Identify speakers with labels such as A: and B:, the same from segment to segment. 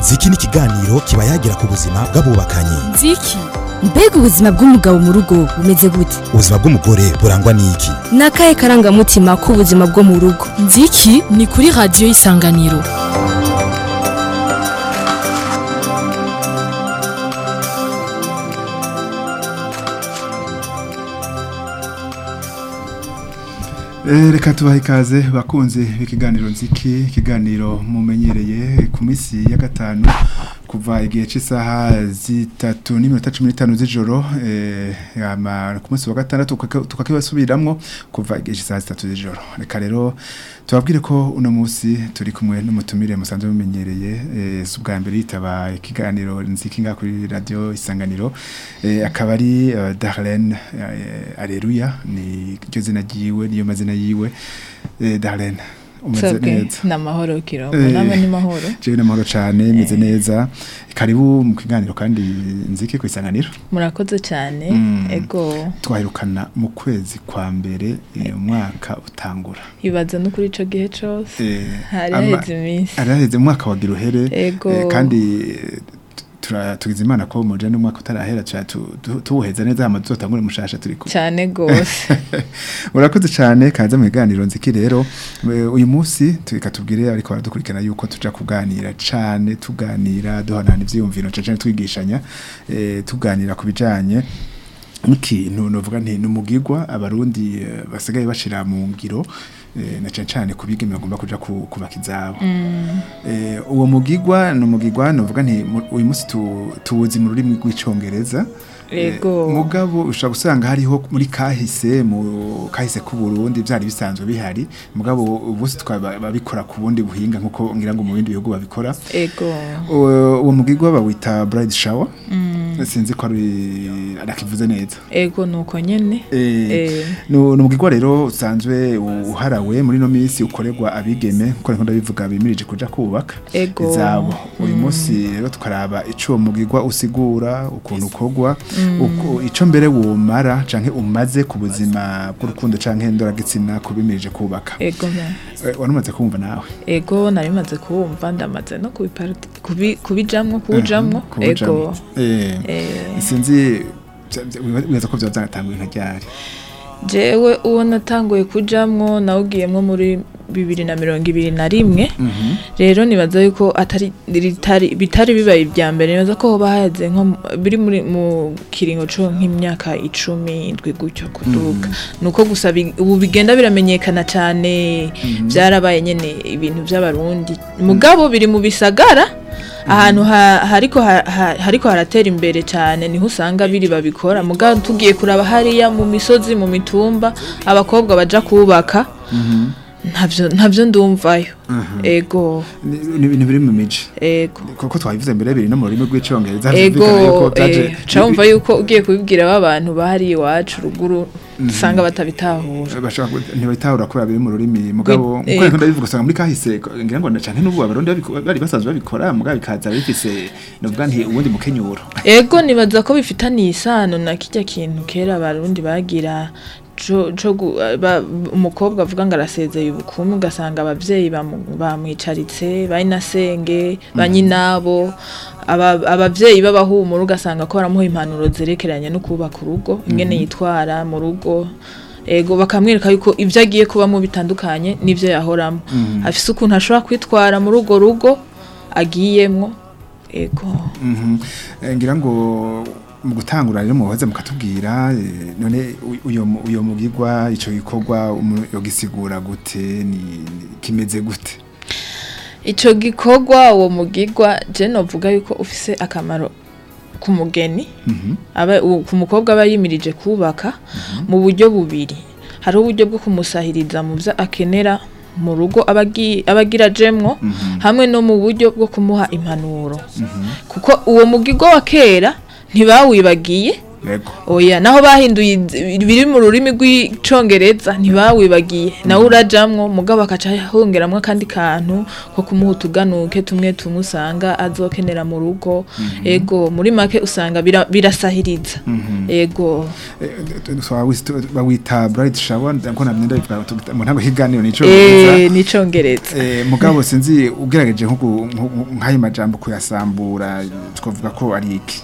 A: ziki ni ikiganiro kiba yagira ku buzima bw'abubakanye
B: nziki mbega ubuzima bw'umugabo mu rugo bumeze gute
A: ubuzima bw'umugore burangwa n'iki
B: ni akahe karangamutima k'ubuzima bwo mu rugo
C: nziki ni kuri radiyo y'isanganiro
D: reka tubahe ikaze bakunze ikiganiro nziki ikiganiro mumenyereye ku minsi ya gatanu kuva igihe cy'isaha zitatu n'iminota cumi n'itanu z'ijoro ku munsi wa gatandatu tukakibasubiramwo kuva igihe cy'isaha zitatu z'ijoro reka rero tubabwire ko uno munsi turi kumwe n'umutumire musanzwe mumenyereye si ubwa mbere yitaba ikiganiro nziki ngaha kuri radiyo isanganiro akaba ari darlene areruya ni ryo zina ryiwe niyo mazina yiwe darlene umeze neza
E: ni amahoro kirongo nama ni mahoro
D: jewe ni amahoro cyane meze neza karibu mu kiganiro kandi nziki ku isanganiro
E: murakoze cyane ego
D: twahirukana mu kwezi kwa mbere umwaka utangura
E: ibaza no kuri ico gihe cose hari haheze iminsi
D: hari haheze umwaka wagira uhere
E: ego
D: kandi tugize imana ko muje n'umwaka utarahera tuwuheza neza hama tuzotangure mushasha turi kumwe
E: cyane gose
D: urakoze cyane kaza mu biganiro nziki rero uyu munsi tubwire ariko baradukurikirana yuko tuja kuganira cyane tuganira duhanana ivyiyumviro cyane twigishanya tuganira ku bijanye nk'ikintu novuga nti numugirwa abarundi basigaye bashira mu ngiro na cyane cyane kubigeme bagomba kuja kubaka izabo uwo mugigwa ni umugigwa novuga nti uyu munsi tuwuzi mu rurimi rw'icongereza
E: Ego.
D: mugabo ushobora gusanga hariho muri kahise mu kahise ku Burundi byari bisanzwe bihari mugabo ubusi twababikora ku bundi buhinga nkuko ngira ngo mu bindi bihugu babikora
E: ego
D: uwo mugigwa bawita bride shower sinzi ko ari arakivuze neza
E: ego nuko nyene
D: eh no umugigwa rero usanzwe uharawe muri no minsi ukorerwa abigeme nkuko nko ndabivuga bimirije kuja kubaka
E: ego
D: izabo uyu munsi rero tukaraba ico mugigwa usigura ukuntu ukogwa ico mbere wumara canke umaze ku buzima bw'urukundo canke ndoragitsina kubimirije kubaka
E: ego
D: warumaze kumva nawe
E: ego narimaze kumva ndamaze no kubijamwo kuwujamwo ego
D: sinzi wibaza ko vyaba vyaratanguye nka ryari
E: jewe uwo natanguye kujamwo nawugiyemwo muri bibiri na mirongo ibiri na rimwe rero nibaza yuko atari bitari bibaye ibya mbere nibaza ko hoba haze nko biri muri mu kiringo co nk'imyaka icumi indwi gutyo kuduga nuko gusa ubu bigenda biramenyekana cyane byarabaye nyene ibintu by'abarundi mugabo biri mu bisagara ahantu hariko hariko haratera imbere cyane niho usanga biri babikora mugabo tugiye kuraba hariya mu misozi mu mitumba abakobwa baja kubaka ntabyo ntabyo ndumvayo ego
D: ni ibintu biri mu miji
E: ego
D: kuko twabivuze mbere biri no mu rurimi rw'icyongereza
E: ego cyumva yuko ugiye kubibwira abantu bahari iwacu ruguru usanga batabitahura
D: ntibabitahura kubera biri mu rurimi mugabo nkuko ndabivuga usanga muri kahise ngira ngo cyane n'ubu abarundi bari basanzwe babikora mugabo bikaza bifise novuga nti ubundi mukenyuro
E: ego nibaza ko bifitaniye isano na kijya kintu kera abarundi bagira umukobwa avuga ngo arasezeye ubukumi ugasanga ababyeyi bamwicaritse bayinasenge banyinabo ababyeyi b'abahumura ugasanga ko baramuha impanuro zerekeranye no kubaka urugo ingene yitwara mu rugo ego bakamwereka yuko ibyo agiye kubamo bitandukanye n'ibyo yahoramo afise ukuntu ashobora kwitwara muri urwo rugo agiyemwo ego
D: ngira ngo mu gutangura rero muhoze mukatubwira none uyo mugigwa ico gikorwa yogisigura gute ni kimeze gute
E: ico gikorwa uwo mugigwa je novuga yuko ufise akamaro ku mugeni aba ku mukobwa aba yimirije kubaka mu buryo bubiri hari uburyo bwo kumusahiriza mu byo akenera mu rugo abagira jemwo hamwe no mu buryo bwo kumuha impanuro kuko uwo mugigo wa kera ntibawibagiye
D: yego
E: oya naho bahinduye iz- biri mu rurimi rw'icongereza ntibawibagiye nawe urajamwo mugabo akaca hongeramwo akandi kantu ko kumuha utuganuke tumwe tumusanga azokenera mu rugo ego muri make usanga bira- birasahiriza ego
D: bawita bright shower ngo nta myenda bivuga tugita- mu ntango higaniro nico bivuga.
E: eh n'icongereza
D: Eh, mugabo sinzi ugerageje nko gu- nko- nk'ayo majambo kuyasambura twavuga ko ari iki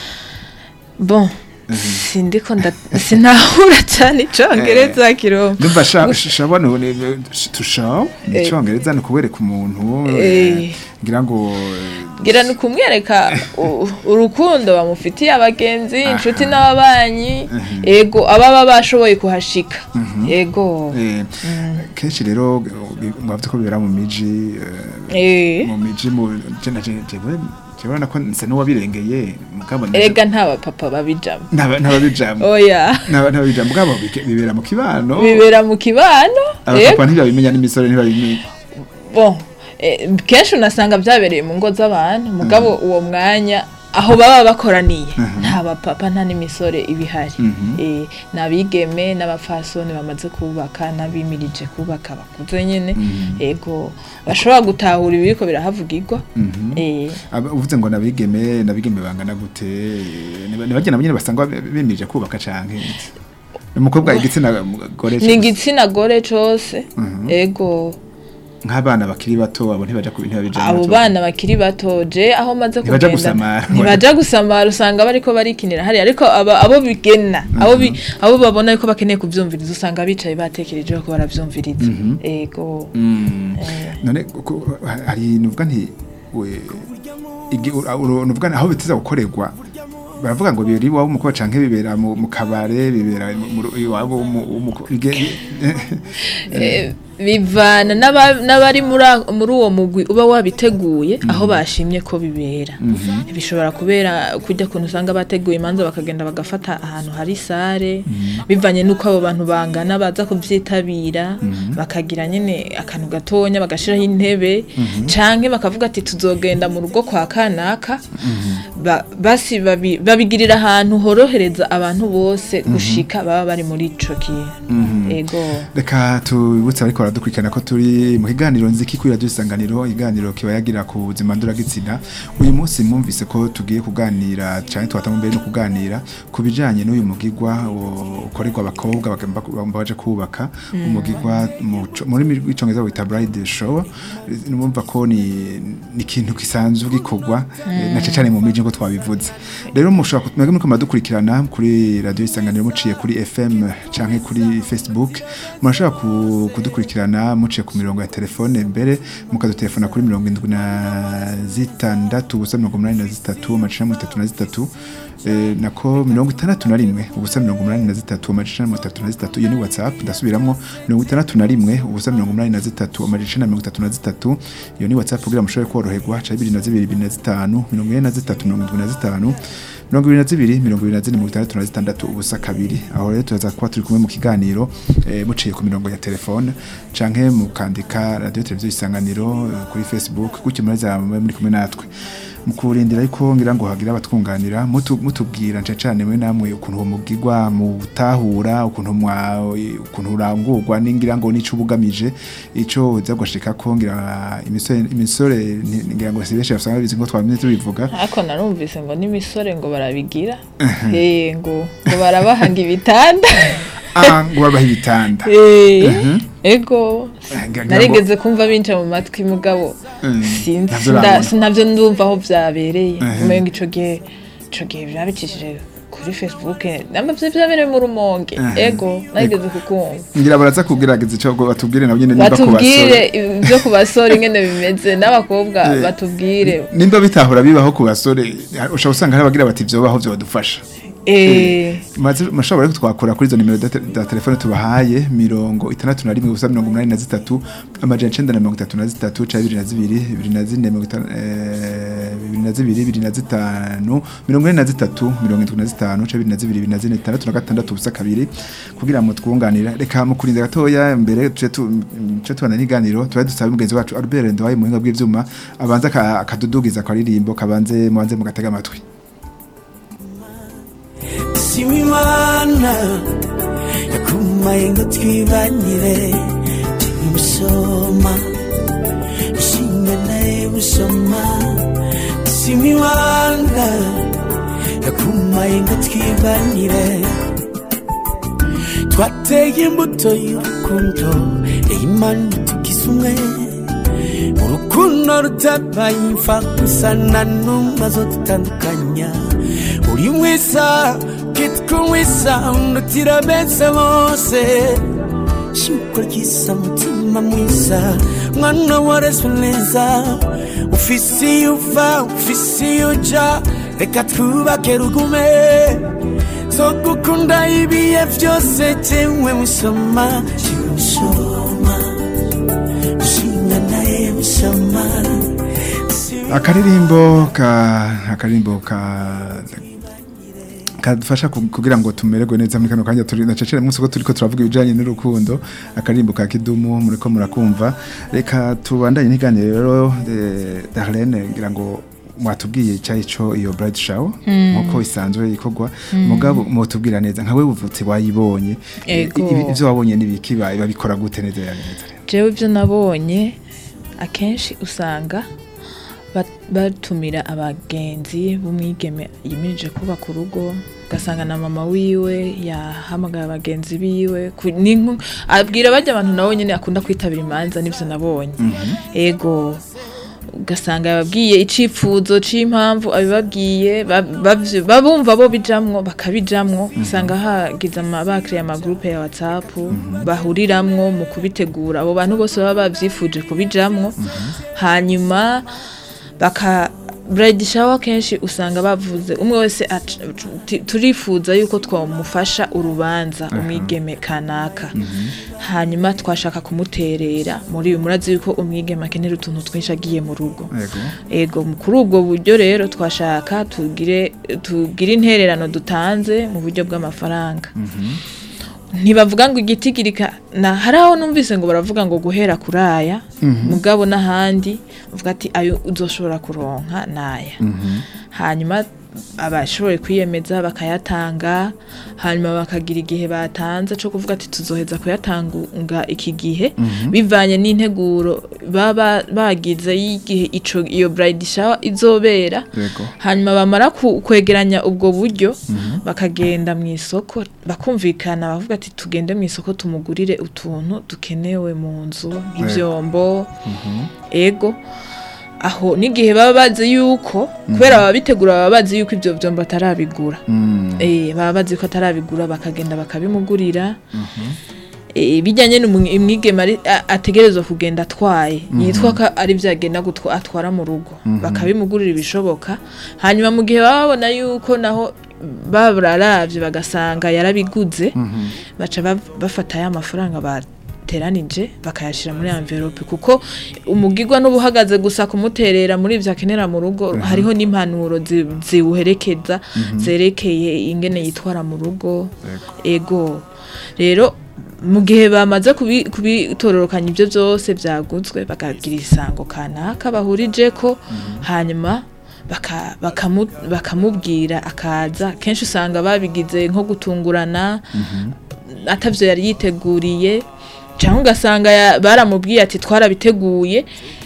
E: bon sindiko nda sinahura cyane icongereza kirombe
D: ndumva sha- shawa no ne- tushaw ni icongereza ni kubereka umuntu eh,
E: Eh.
D: ngira ngo
E: gira ni kumwereka u- urukundo bamufitiye abagenzi inshuti n'ababanyi ego ababa bashoboye kuhashika ego
D: eh, kenshi rero mwavuze ko bibera mu miji eh,
E: eh
D: mu miji mu jena jewe jewe nako nse n'uwabirengeye mugabo nje-
E: erega nta bapapa babijamo
D: ntaba- ntababijambo
E: oya
D: Ntaba- ntababijambo mugabo bike- bibera mu kibano
E: bibera mu kibano
D: abapapa
E: ego
D: ntibabimenya n'imisore ntibabimenya
E: bon eh, kenshi unasanga byabereye mu ngo z'abantu mugabo uwo mwanya aho baba bakoraniye nta bapapa nta n'imisore ibihari eh, ni abigeme n'abapfasoni bamaze kubaka n'abimirije kubaka bakuze nyine ego bashobora gutahura ibiriko birahavugirwa eh,
D: Aba- uvuze ngo nabigeme nabigeme bangana gute nibagena nyine basanga bemirije kubaka canke iki? umukobwa igitsina gore
E: ni igitsina gore cose ego
D: nk'abana bakiri bato abo ntibaja ku ntibabijana
E: abo bana bakiri bato je aho maze
D: Ntibaja
E: kugenda
D: gusamara.
E: ntibaja gusamara usanga bariko barikinira hariya ariko aba- abo bigena abo bi- abo babona yuko bakeneye kuvyumviriza usanga bicaye batekereje ko baravyumviriza ego
D: none ku- hari nuvuga nti we igi- ura- ura- nuvuga nti aho biteza gukorerwa baravuga ngo biri iwabo umukobwa canke bibera mu mu kabare bibera mu- mu- iwabo w'umu- w'umuko- ige-
E: Eh, bivana n'aba- n'abari muri a- muri uwo mugwi uba wabiteguye aho bashimye ko bibera bishobora kubera kujya kuntu usanga bateguye imanza bakagenda bagafata ahantu hari sare bivanye n'uko abo bantu bangana baza kubyitabira bakagira nyine akantu gatonya bagashiraho intebe canke bakavuga ati tuzogenda mu rugo kwa kanaka Ba- basi babi- babigirira ahantu horohereza abantu bose gushika baba bari muri ico kintu ego
D: reka tubibutse ariko baradukurikirana ko turi mu kiganiro nziki kuri radiyo isanganiro iganiro kiba yagira ku buzima nduragitsina uyu munsi mwumvise ko tugiye kuganira cyane twatanga mbere no kuganira ku bijyanye n'uyu mugigwa wo- ukorerwa abakobwa bagomba bagomba baje kubaka umugigwa mu co- muri rurimi rw'icyongereza wita bride show numva ko ni ni ikintu gisanzwe gikorwa eh, na cyane mu miji ngo twabivuze rero mushobora kumenya muri dukurikirana kuri radiyo isanganiro muciye kuri FM canke kuri Facebook murashobora ku- kudukurikirana muciye ku mirongo ya telefone mbere mukadutelefona kuri mirongo indwi na zitandatu ubusa mirongo umunani na zitatu amajana mirongo itatu na zitatu eh, nako mirongo itandatu na rimwe ubusa mirongo umunani na zitatu amajana mirongo itatu na zitatu iyo ni whatsapp ndasubiramwo mirongo itandatu na rimwe ubusa mirongo umunani na zitatu amajana mirongo itatu na zitatu iyo ni whatsapp kugira mushobore koroherwa ca bibiri na zibiri bibiri na zitanu mirongo ine na zitatu mirongo indwi na zitanu mirongo ibiri na zibiri mirongo ibiri na zine mirongo itandatu na zitandatu ubusa kabiri aho rero turaza kuba turi kumwe mu kiganiro eh, muciye ku mirongo ya telefone canke mukandika radiyo televiziyo isanganiro eh, kuri facebook gutyo muraza mube muri kumwe natwe mu kurindira ariko ngira ngo hagira abatwunganira mutu- mutubwira nce cane mwe namwe ukuntu uwo mugigwa mutahura ukuntu mwa ukuntu urangurwa ningira ngo nico ubugamije ico uza gushika ko ngira imisore imisore ni- ngira ngo si benshi basanga bizi ngo twamenye tubivuga
E: ariko narumvise ngo n'imisore ngo barabigira eh ngo ngo barabahanga ibitanda
D: ah ngo babaha ibitanda
E: eh ego
D: Eh, ngira ngo-
E: narigeze kumva binca mu matwi mugabo
D: Mm,
E: sinzi
D: navyo
E: nda-
D: urabona.
E: sinavyo ndumva aho vyabereye
D: Mhm.
E: umenga ico gihe ico gihe vyabicishije kuri facebook namba vyo vyabereye mu rumonge
D: Mhm.
E: ego narigeze kukumva
D: ngira baraza kugerageza ico ngo batubwire nabo nyene nimba ku
E: batubwire
D: basore
E: ibyo ku basore ingene bimeze n'abakobwa
D: Eh.
E: batubwire
D: nimba bitahura bibaho ku basore ushobora usanga hari abagira bati vyobaho vyodufasha
E: eh
D: maze mushobora rero twakora kuri izo nimero za te- za telefone tubahaye mirongo itandatu na rimwe ubusa mirongo umunani na zitatu amajana icenda na mirongo itatu na zitatu ca bibiri na zibiri bibiri na zine mirongo itanu eh, bibiri na zibiri bibiri na zitanu mirongo ine na zitatu mirongo indwi na zitanu ca bibiri na zibiri bibiri na zine itandatu na gatandatu ubusa kabiri kugira ngo twunganira reka mu kurinda gatoya mbere tuce tu- tuce tubana n'iganiro tuba dusabe mugenzi wacu Albert Ndowaye mu buhinga bw'ivyuma abanza aka- akadudugiza akaririmbo kabanze mubanze mugatega amatwi
F: This shima imana yakumaye ngo twibanire turi musoma ishinga naye busoma shima imana yakumaye ngo twibanire twateye imbuto y'urukundo imana tugize umwe urukundo rutabaye imfa gusa na n'umwe zo dutandukanya uri mwiza kitwa mwiza undutira bese bose shimiko ryisa mutima mwiza mwana warezwe neza ufise iyo uva ufise iyo uja reka twubake rugume zo gukunda ibihe byose jewe musoma musoma ushinga naye musoma
D: akaririmbo ka akaririmbo ka kadufasha ku- kugira ngo tumererwe neza muri kano kanya turi nacecere munsi ko turiko turavuga ibijanye n'urukundo akaririmbo ka kidumu muriko murakumva reka tubandanye n'iganiro rero eh, Darlene ngira ngo mwatubwiye icyayi cyo iyo bride shower nkuko isanzwe ikorwa mugabo mutubwira neza nka we uvutse wayibonye
E: Ego.
D: Ibi- ibyo wabonye nibiki ba- babikora gute neza ya neza
E: jewe ibyo nabonye akenshi usanga bat- batumira abagenzi b'umwigeme yimirije kubaka urugo ugasanga na mama wiwe yahamagaye abagenzi biwe ku- ni nko- abwira bajya abantu nabo nyine akunda kwitabira imanza nibyo nabonye ego ugasanga yababwiye icifuzo c'impamvu abibabwiye ba- bavyo- babumva bo bijamwo bakabijamwo usanga hagize ama- bakiriye amagrupe ya whatsapp bahuriramwo mu kubitegura abo bantu bose baba bavyifuje kubijamwo hanyuma baka bride shower kenshi usanga bavuze umwe wese aca- ti- turifuza yuko twamufasha urubanza umwigeme kanaka hanyuma twashaka kumuterera muri uyu murazi yuko umwigeme akenera utuntu twinshi agiye mu rugo
D: yego
E: ego kuri ubwo buryo rero twashaka tugire tugire intererano dutanze mu buryo bw'amafaranga ntibavuga ngo igiti kirika na hari aho numvise ngo baravuga ngo guhera kuri aya mugabo n'ahandi bavuga ati ayo uzoshobora kuronka n'aya hanyuma abashoboye kwiyemeza bakayatanga hanyuma bakagira igihe batanze cyo kuvuga ati tuzoheza kuyatanga iki gihe bivanye n'integuro baba bagize y'igihe ico iyo bride shower izobera
D: yego
E: hanyuma bamara ku- kwegeranya ubwo buryo bakagenda mu isoko bakumvikana bavuga ati tugende mu isoko tumugurire utuntu dukenewe mu nzu nk'ibyombo ego aho n'igihe baba bazi yuko kubera baba bitegura baba bazi yuko ibyo byombo atarabigura
D: Mm,
E: eh baba bazi ko atarabigura bakagenda bakabimugurira eh bijyanye n'umwigeme ari- a- ategerezwa kugenda atwaye yitwa ko ari byagenda gutwa atwara mu rugo bakabimugurira ibishoboka hanyuma mu gihe baba babona yuko naho bararavye bagasanga yarabiguze baca bav- bafata ya mafaranga bateranije bakayashira muri envelope kuko umugigwa n'ubuhagaze gusa kumuterera muri ivyo akenera mu rugo hariho n'impanuro zi- ziwuherekeza zerekeye ingene yitwara mu rugo ego rero mu gihe bamaze kubi- kubitororokanya ibyo byose byaguzwe bakagira isango kanaka bahurije ko hanyuma baka- bakamu- bakamubwira akaza kenshi usanga babigize nko gutungurana atavyo yari yiteguriye cyangwa ugasanga ya- baramubwiye ati twarabiteguye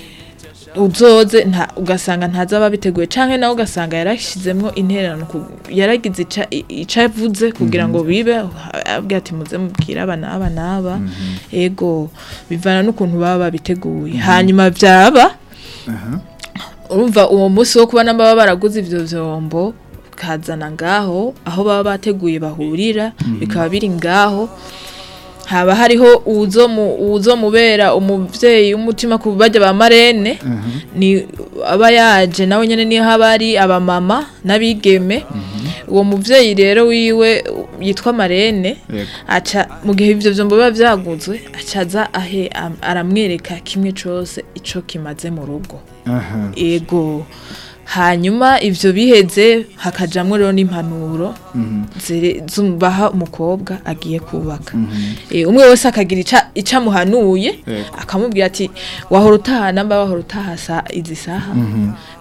E: uzoze nta ugasanga ntaza babiteguye canke nawe ugasanga yarashizemwo intererano ku- yaragize ica- i- ico avuze kugira ngo bibe abwira ati muze mubwire aba n'aba n'aba ego bivana n'ukuntu baba babiteguye hanyuma vyaba
D: aha
E: urumva uwo munsi wo kuba namba baraguze ivyo vyombo kazana ngaho aho baba bateguye bahurira bikaba biri ngaho haba hariho uwuzomu- uwuzomubera umuvyeyi w'umutima ku bajya ba marene ni aba yaje nawe nyene niho haba ari abamama n'abigeme uwo muvyeyi rero wiwe yitwa marene
D: yego
E: aca mu gihe ivyo vyombo biba vyaguzwe aca aza ahe am- aramwereka kimwe cose ico kimaze mu rugo
D: aha
E: ego hanyuma ivyo biheze hakajamwo rero n'impanuro zere- zumbaha umukobwa agiye kubaka Eh, umwe wese akagira ica- ico amuhanuye
D: Yego.
E: akamubwira ati wahora utaha namba wahora utaha sa izi saha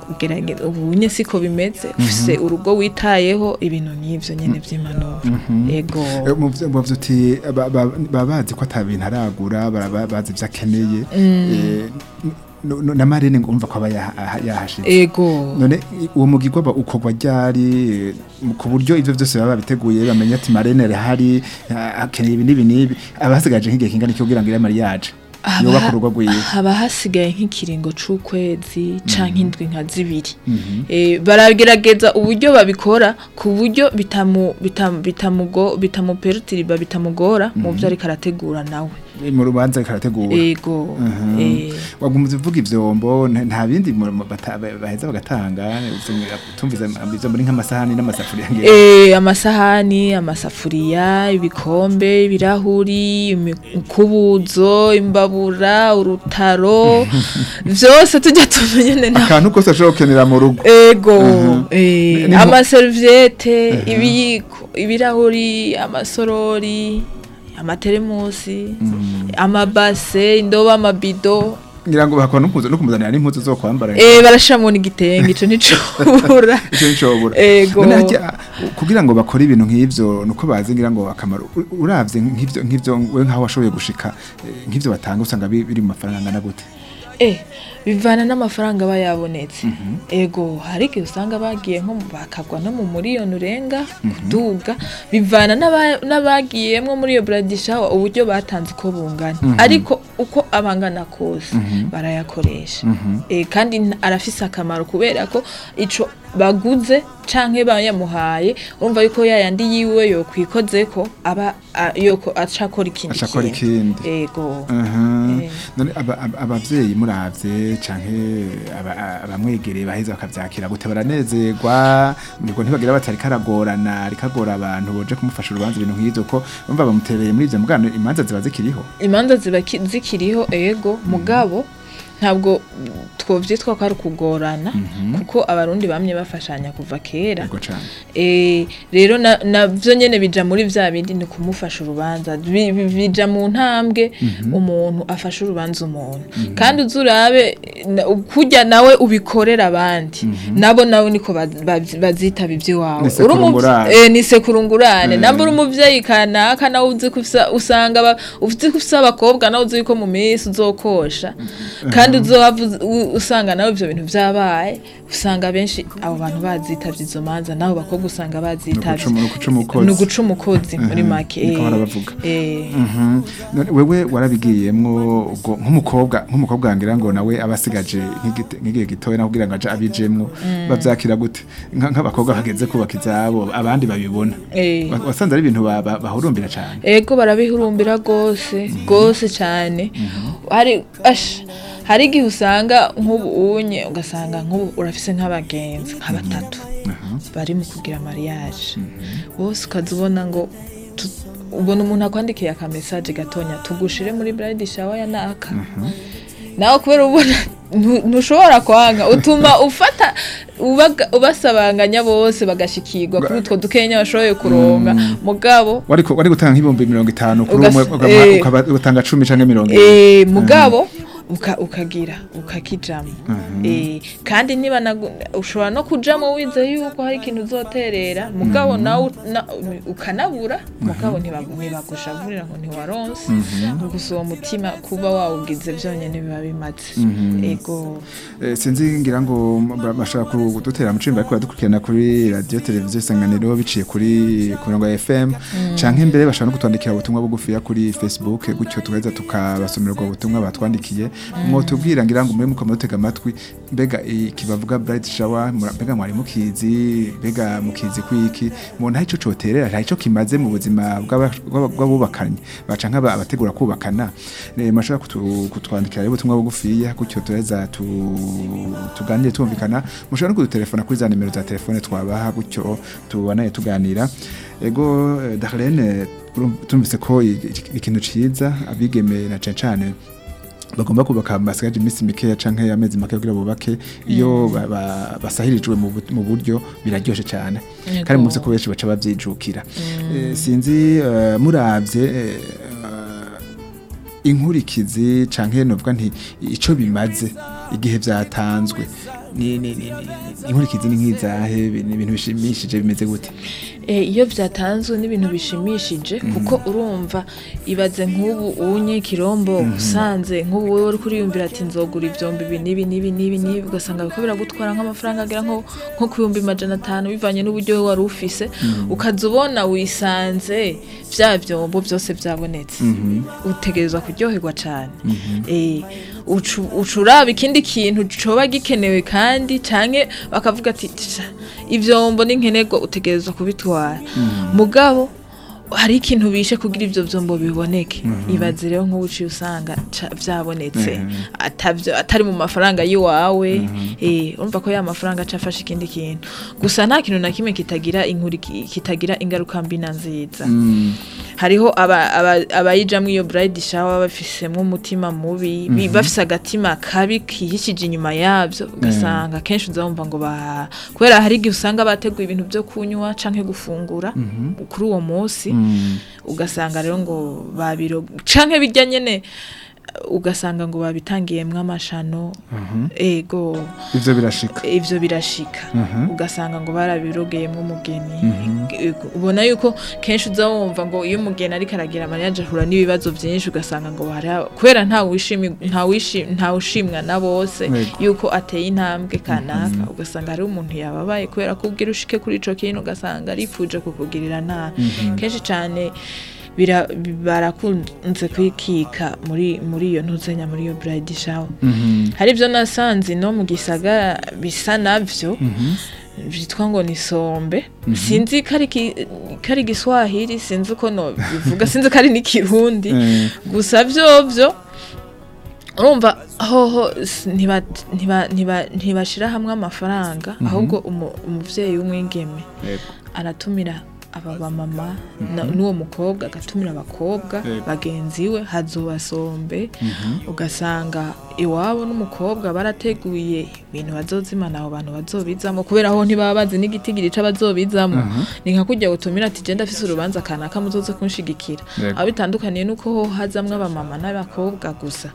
E: gerageza ubu nye siko bimeze ufise urugo witayeho ibintu nk'ivyo nyene vy'impanuro ego
D: Eh, mu vyo- mu vyo uti ba- ba- baba bazi ko ata bintu aragura baraba- bazi ivyo akeneye Eh, n- n- na marene ngo umva ko aba yaha- yahashitse
E: ego
D: none i- uwo mugirwa ba- ukorwa ryari eh, ku buryo ivyo vyose baba babiteguye bamenya ati marene arahari ah, akeneye ibi n'ibi n'ibi aba hasigaje nk'igihe kingana iki kugira ngo ire mariage
E: Haba-
D: yubaka urugo rwiwe
E: haba hasigaye nk'ikiringo c'ukwezi canke indwi nka zibiri Eh, baragerageza uburyo babikora ku buryo bitamu bitamu bitamugo bitamuperutiriba bitamugora mu vyo ariko arategura nawe
D: mu rubanza karategura
E: ego
D: Mhm.
E: eh,
D: wagumze uvuga ivyombo nta nta bindi mu- mu- bata- baheza bagatanga tumvize ivyo muri nk'amasahani n'amasafuriya ngira
E: Eh, amasahani amasafuriya ibikombe ibirahuri imikubuzo imbabura urutaro vyose tujya tumenyene na
D: akantu kose ashobora gukenera mu rugo
E: ego
D: Mhm.
E: eh,
D: Ni- ni-
E: amaserviette ibiyiko ibirahuri amasorori amateremusi amabase indobo amabido
D: ngira ngo bakora no kuza no kumuzanira n'impuzu zo kwambara
E: eh barashamo n'igitenge ico nicobura
D: icyo nicobura
E: Ego.
D: None harya, kugira ngo bakore ibintu nk'ivyo nuko bazi ngira ngo akamaro U- uravye nk'ivyo nk'ivyo we nkaho washoboye gushika eh, nk'ivyo batanga usanga bi- biri mu mafaranga angana gute
E: Eh, bivana n'amafaranga aba yabonetse ego hari igihe usanga bagiye nko mu- bakagwa no mu miliyoni urenga kuduga bivana n'aba- n'abagiyemwo muri iyo buradishawa uburyo batanze uko bungana ariko uko abangana kose barayakoresha Eh, kandi n- arafise akamaro kubera ko ico baguze canke bayamuhaye urumva yuko yayandi yiwe yokwikozeko aba a- yoko acakora ikindi
D: Acakora
E: kintu.
D: ikindi.
E: ego
D: Mhm.
E: Eh.
D: none aba- aba- abavyeyi muravye canke aba- a- abamwegereye baheza bakavyakira gute baranezerwa nibwo ntibagira batari karagorana rikagora abantu boje kumufasha urubanza ibintu nk'ivyo ko bumva bamutereye muri ivyo mugano imanza ziba zikiriho
E: imanza ziba ki- zikiriho ego mugabo ntabwo twovyitwa ko ari ukugorana kuko abarundi bamye bafashanya kuva kera
D: yego cane
E: Eh, rero na- navyo nyene bija muri vya bindi ni kumufasha urubanza Bi- bi- bija mu ntambwe umuntu afasha urubanza umuntu kandi uzurabe na- kurya nawe ubikorera abandi nabo nawe niko baz- baz- bazitaba ivy'iwawe
D: Ni
E: Uri umuvye-
D: sekurungurane.
E: eh, ni sekurungurane namba uri umuvyeyi kanaka nawe uzi ko ufisa- usanga aba- uzi ko ufise abakobwa nawe uzi yuko mu minsi uzokosha kandi uzohava uz- u- usanga nawe ivyo bintu vyabaye usanga benshi abo bantu bazitavye izo manza nabo bakobwa usanga bazitavye
D: Ni uguca umukozi.
E: ni uguca umukozi muri make
D: niko
E: eh,
D: barabavuga.
E: eh,
D: Mhm. None wewe warabigiyemwo ubwo nk'umukobwa nk'umukobwa wangira ngo nawe abasigaje nk'igite- nk'igihe gitoya naho kugira ngo aje abijemwo bavyakira gute Nka- nk'abakobwa bageze kubaka izabo abandi babibona
E: eh.
D: Wa- wasanze ari ibintu ba- ba- bahurumbira cane
E: ego barabihurumbira gose gose cyane hari ash hari igihe usanga nk'ubu unye ugasanga nk'ubu urafise nk'abagenzi nka batatu bari mu kugira mariage bose ukaza ubona ngo tu- ubona umuntu akwandikiye akamesaje gatonya tugushire muri bride shower ya naka nawe kubera ubona ntu- ntushobora kwanga utuma ufata ubaga- ubasabanganya bose bagashikirwa kuri utwo dukenya bashoboye kuronka mugabo
D: wari ku- wari gutanga nk'ibihumbi mirongo itanu kuri
E: Ugas-
D: umwe ukaba-
E: eh.
D: ukaba utanga cumi canke mirongo ibiri
E: eh mugabo uka, ukagira ukakijamo eh kandi niba nagu- ushobora no kujamo wize yuko hari ikintu uzoterera mugabo nawe na, ukanabura mugabo ntibagu- ntibagushavurira ngo ntiwaronse gusa uwo mutima kuba wawugize vyonyene biba bimaze ego
D: Eh, sinzi ngira ngo ba- bashaka kudutera mu cimba ariko badukurikirana kuri radio televiziyo isanganiro biciye kuri ku mirongo ya FM canke mbere bashaka no kutwandikira ubutumwa bugufiya kuri Facebook gutyo tugaheza tukabasomera ubwo butumwa batwandikiye mwo tubwira ngira ngo muri muko mutega amatwi mbega iki bavuga bright shower mura- mbega mwari mukizi mbega mukizi kwiki mubona hari ico coterera hari ico kimaze mu buzima bw'aba- bw'aba- bw'abubakanye baca nk'aba abategura kubakana Eh, mashaka kutu- kutwandikira rero ubutumwa bugufiya gutyo tureza tu, tuganire tumvikana mushobora no kudutelefona kuri za nimero za telefone twabaha gutyo tubanaye tuganira ego eh, Darlene urumva- tumvise ko i- i- ikintu ciza abigeme na cane cane bagomba kubaka basigaje iminsi mikeya canke amezi make kugira bubake iyo ba- ba- basahirijwe mu bu- mu buryo biraryoshe cyane
E: Yego.
D: kandi muzi ko benshi baca bavyijukira Eh, sinzi eh, muravye eh, inkurikizi canke novuga nti ico bimaze igihe vyatanzwe ni ni ni ni- inkurikizi ni nk'izahe ni ibintu bishimishije bimeze gute
E: Eh, iyo byatanzwe n'ibintu bishimishije kuko urumva ibaze nk'ubu unye kirombo usanze nk'ubu wowe uri kuriyumvira ati nzogura ivyombo ibi n'ibi n'ibi n'ibi n'ibi ugasanga biriko biragutwara nk'amafaranga agera nko nko ku bihumbi majana atanu bivanye n'uburyo wowe wari ufise ukaza ubona wisanze vya vyombo byose vyabonetse utegerezwa kuryoherwa cane Eh, ucu- uca uraba ikindi kintu coba gikenewe kandi canke bakavuga ati "Tja, ivyombo n'inkenerwa utegerezwa kubitwara mugabo hari ikintu bishe kugira ivyo vyombo biboneke ibaze rero nk'ubu uciye usanga ca- vyabonetse atavyo atari mu mafaranga yiwawe eh urumva ko ya mafaranga aca afasha ikindi kintu gusa nta kintu na kimwe kitagira inkuri kitagira ingaruka mbi na nziza hariho aba- aba- abayijamwo iyo bride shower bafisemwo umutima mubi bi- bafise agatima kabi kihishije inyuma yavyo ugasanga kenshi uzabumva ngo ba kubera hari igihe usanga bateguye ibintu vyo kunywa canke gufungura kuri uwo munsi ugasanga rero ngo babiro canke bijya nyene ugasanga ngo babitangiyemwo amashano ego
D: ivyo birashika
E: ivyo birashika ugasanga ngo barabirogeyemwo umugeni Ego, ubona yuko kenshi uza wumva ngo iyo umugeni ariko aragira mariage ahura n'ibibazo byinshi ugasanga ngo hari kubera nta wishimi nta wishi nta ushimwa na bose
D: Ego.
E: yuko ateye intambwe kanaka ugasanga hari umuntu yababaye kubera ko ubwira ushike kuri ico kintu ugasanga arifuje kukugirira nabi kenshi cane bira- barakunze kwikika muri muri iyo ntuzenya muri iyo bride shower hari ibyo nasanze no mu gisagara bisa navyo byitwa ngo ni sombe sinzi ko ari ki- ko ari igiswahili sinzi uko no bivuga sinzi ko ari n'ikirundi
D: Eh.
E: gusa vyovyo urumva hoho s- ntiba- ntiba- ntiba- ntibashira hamwe amafaranga ahubwo umu- umuvyeyi w'umwigeme
D: Yego.
E: aratumira aba bamama na- n'uwo mukobwa agatumira abakobwa
D: Yego.
E: bagenzi we hazobasombe ugasanga iwabo n'umukobwa barateguye ibintu bazozimana abo bantu bazobizamo kubera aho ntibaba bazi n'igitigiri c'abazobizamo ni nka kujya gutumira ati je ndafise urubanza kanaka muzoze kunshigikira
D: Yego.
E: aho bitandukaniye nuko ho hazamwo abamama n'abakobwa gusa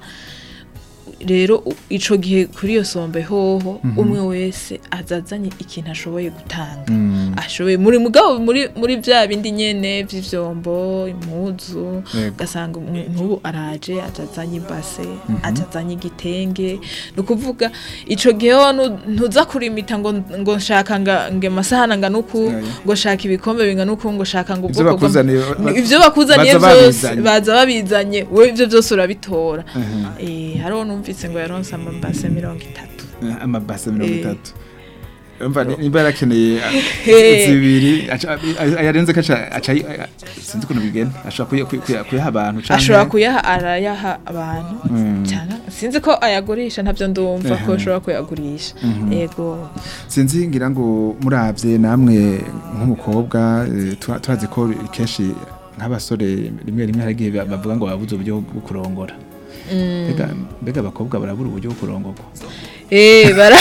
E: rero u- ico gihe kuri iyo sombe hoho umwe wese azazanye ikintu ashoboye gutanga ashoboye muri mugabo muri muri vya bindi nyene vy'ivyombo impuzu
D: Yego.
E: ugasanga umwe- nk'ubu araje azazanye ibase azazanye igitenge ni ukuvuga ico gihe ho nu- ntuza kurimita ngo ngo nshaka nga nge masahana ngana uku
D: Yeah, yeah.
E: ngo shaka ibikombe bingana uku ngo shaka ngo
D: Ivyo
E: ubwoko bwa-
D: bakuzaniye, ba-
E: ivyo bakuzaniye
D: baza
E: vyose
D: babizanye.
E: baza babizanye we ivyo vyose urabitora eh hariho numvise ngo yaronse amabase mirongo itatu
D: Eh, amabase mirongo
E: Eh.
D: itatu umva ni- nimba yarakeneye ah,
E: Eh.
D: zibiri aca- ay- ayarenze ko aca- aca ayi- ay- sinzi ukuntu bigenda ashobora kuya- kuya- kuya- kuyaha abantu canke-
E: ashobora kuyaha arayaha abantu
D: Mm.
E: cyane sinzi ko ayagurisha ntabyo ndumva ko
D: Ehe.
E: ashobora kuyagurisha yego
D: sinzi ngira ngo muravye namwe nk'umukobwa eh, tura- turazi ko kenshi nk'abasore rimwe rimwe hari igihe bavuga ngo babuze uburyo bwo kurongora mbega mbega abakobwa barabura uburyo bwo kurongorwa
E: eh bara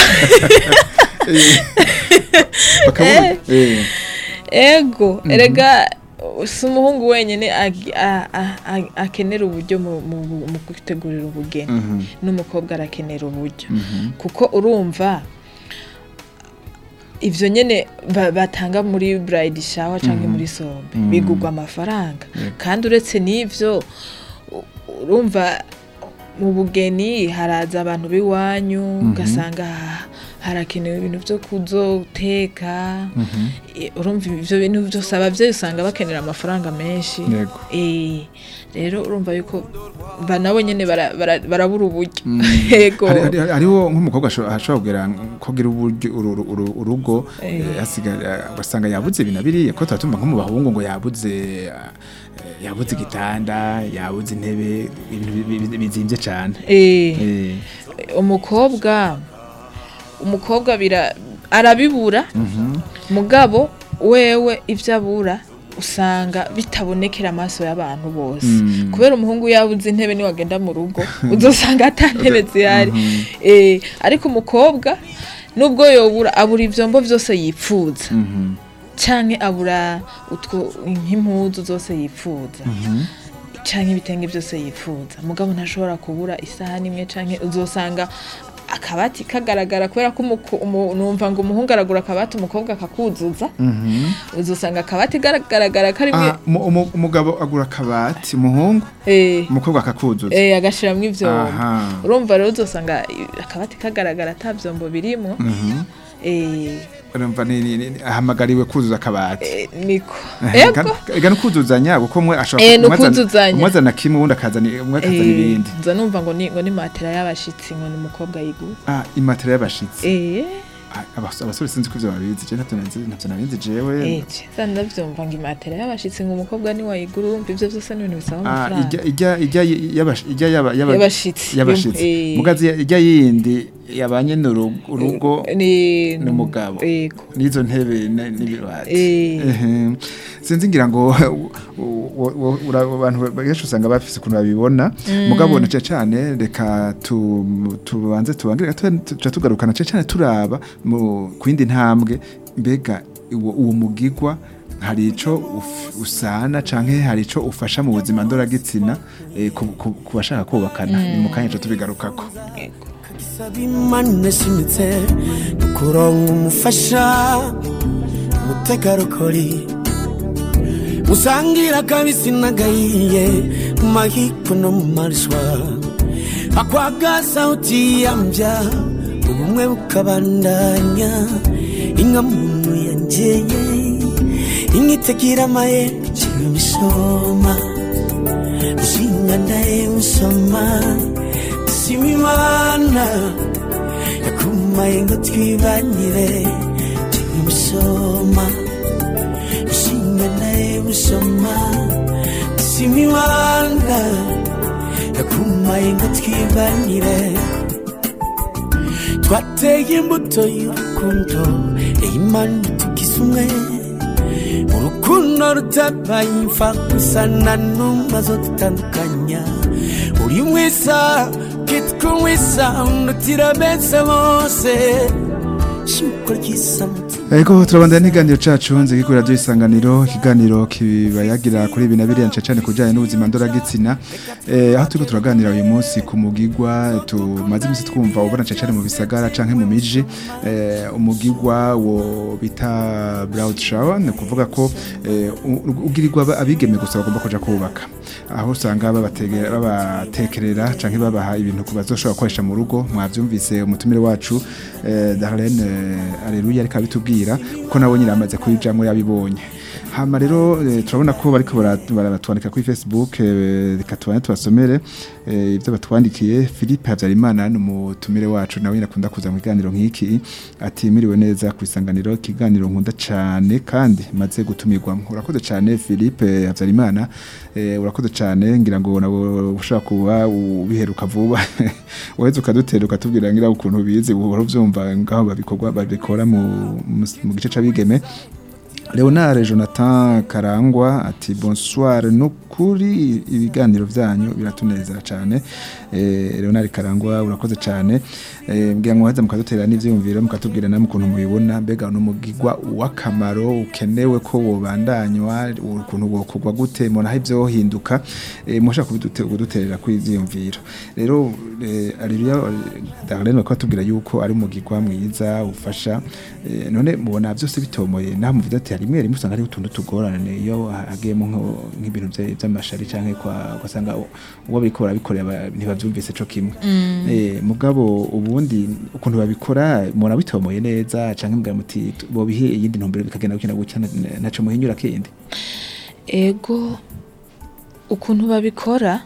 D: bakabura eh,
E: ego erega si umuhungu wenyine agi- a- a- a- akenera uburyo mu- mu mu gutegurira ubugeni
D: mhm,
E: n'umukobwa arakenera uburyo
D: mhm,
E: kuko urumva ivyo nyene ba- batanga muri bride shower canke muri sombe bigurwa amafaranga kandi uretse n'ivyo u- urumva mu bugeni haraza abantu b'iwanyu ugasanga harakenewe ibintu vyo kuzoteka Eh, urumva ivyo bintu vyose abavyeyi usanga bakenera amafaranga menshi
D: Yego.
E: Eh, rero urumva yuko ba nabo nyene bara- bara- barabura uburyo yego
D: Hari- hari- hariho nk'umukobwa asho- ashobora kugira kugira uburyo uru- uru- uru- urugo
E: Eh.
D: eh, asiga- ugasanga yabuze ibintu biriya ko tuba tumva nko mu bahungu ngo yabuze eh, yabuze igitanda yabuze intebe ibintu bi- bi- bizimvye cane
E: Eh.
D: Eh,
E: umukobwa umukobwa bira arabibura mugabo wewe ibyo abura usanga bitabonekera amaso y'abantu bose
D: Mm.
E: kubera umuhungu yabuze intebe niwagenda mu rugo uzosanga ata ntebe zihari Eh, ariko umukobwa nubwo yobura abura ivyombo vyose yipfuza
D: mhm,
E: canke abura utwo nk'impuzu zose yipfuza canke ibitenge byose yipfuza mugabo ntashobora kubura isahani imwe canke uzosanga akabati kagaragara kubera ko umuko- umu- numva ngo umuhungu aragura akabati umukobwa akakuzuza uzusanga akabati kagaragara karimwe
D: Ah, umu- umu- umugabo agura akabati umuhungu
E: eh
D: umukobwa akakuzuza
E: eh agashiramwo ivyombo
D: Aha.
E: urumva rero uzosanga akabati kagaragara ata vyombo birimwo eh
D: urumva ni- ni- ni- ahamagariwe kuzuza akabati
E: eh, niko ego
D: ega nukuzuzanya kuko umwe ashobora
E: Eh,
D: ku- umwe azana-
E: nukuzuzanya.
D: umwe azana kimwe uwundi akazana umwe akazana
E: Eh,
D: ibindi
E: nza numva ngo ni ngo ni matera y'abashitsi ngo ni umukobwa yigura
D: ah imatera y'abashitsi
E: eh
D: Ah, abas- abasore sinzi ko ivyo babizi je ntavyo nazi ntavyo nabizi jewe
E: eh ceza ndavyumva ngo imatera y'abashitsi ngo umukobwa ni wayigura urumva ivyo vyose ni ibintu bisaba
D: Ah,
E: amafaranga
D: ijya ijya ijya yabash- ijya yaba yaba
E: Y'abashitsi.
D: y'abashitsi
E: Eh.
D: mugazi ijya yindi yabanye n'urugo
E: ni
D: n'umugabo
E: yego
D: n'izo ntebe na- n'ibibati
E: Eh.
D: Ehe. sinzi ngira ngo u- u- u- ura- abantu benshi usanga bafise ukuntu babibona mugabo na cane cane reka tu- tubanze tubangire gato tuca tugarukana cane cane turaba mu kwindi ntambwe mbega uwo uwo mugigwa hari ico uf- usana canke hari ico ufasha mu buzima ndoragitsina eh, ku- ku ku bashaka kubakana ni mu kanya tuca tubigarukako
F: saba imana ishimitse kuronka umufasha umutegarugori musangira akabisi n'agahiye mu mahiko no mu marishwa akwagaza utiyambya ubumwe bukabandanya inka muntu yangeye inka itagira amaye ciwe misoma ushinga ndaye musoma sima imana yakumaye ngo twibanire tumusoma ushinga naye musoma sima imana yakumaye ngo twibanire twateye imbuto y'urukundo imana tugize umwe urukundo rutabaye imfa gusa na n'umazo dutandukanya uri mwiza kitwa mwiza undutira bese bose shuko ryiza mutima
D: Ego turabandanya n'ikiganiro cacu nzi kuri radio isanganiro ikiganiro kibayagira kuri ibi na biriya nce cyane kujanye n'ubuzima ndoragitsina eh aho turiko turaganira uyu munsi ku mugigwa tumaze imisi twumva ubona nce cyane mu bisagara canke mu miji eh umugigwa wo bita brown shower ni kuvuga ko eh, u- ugirirwa aba- abigeme gusa bagomba kuja kubaka aho usanga babategera babatekerera canke babaha ibintu ku bazoshobora gukoresha mu rugo mwavyumvise umutumire wacu eh, Darlene eh, Aleluya ariko abitubwira kuko nabo nyine amaze kuyijamwo yabibonye hama rero eh, turabona ko bariko bara- baratwandika kuri Facebook eh, reka tubane tubasomere eh, ivyo batwandikiye Philippe Havyarimana ni umutumire wacu nawe nyine akunda kuza mu kiganiro nk'iki ati miriwe neza ku isanganiro ikiganiro nkunda cane kandi maze gutumirwamo urakoze cane Philippe Havyarimana eh, urakoze cane ngira ngo nabo ushobora kuba ubiheruka vuba uheze ukadutera ukatubwira ngira ukuntu bizi uhora uvyumva ngaho babikorwa babikora mu, mu, mu gice c'abigeme Leonard Jonathan Karangwa ati bonsoir nukuri ibiganiro vyanyu biratunezera cyane eh, Leonard Karangwa urakoze cyane eh, mbwira ngo haza mukadutera n'ivyumviro mukatubwira namwe ukuntu mubibona mbega no mugigwa wakamaro ukenewe ko wobandanywa ukuntu wokorwa gute mona ivyo hinduka eh, musha kuduterera kuri ivyumviro rero eh, Aliria Darlene bakatubwira yuko ari umugigwa mwiza ufasha eh, none mubona byose bitomoye naho muvuze ati rimwe rimwe usanga ari utuntu tugorane iyo hagiyemo nko- nk'ibintu vya- vy'amashari canke kwa ugasanga u- uwo bariko barabikorera ba- ntibavyumvise co kimwe eh, mugabo ubundi ukuntu babikora mubona bitomoye neza canke mbwira muti tu- bobihe iyindi ntumbero bikagenda gukina gutya na- naco muhinyura kindi
E: ego ukuntu babikora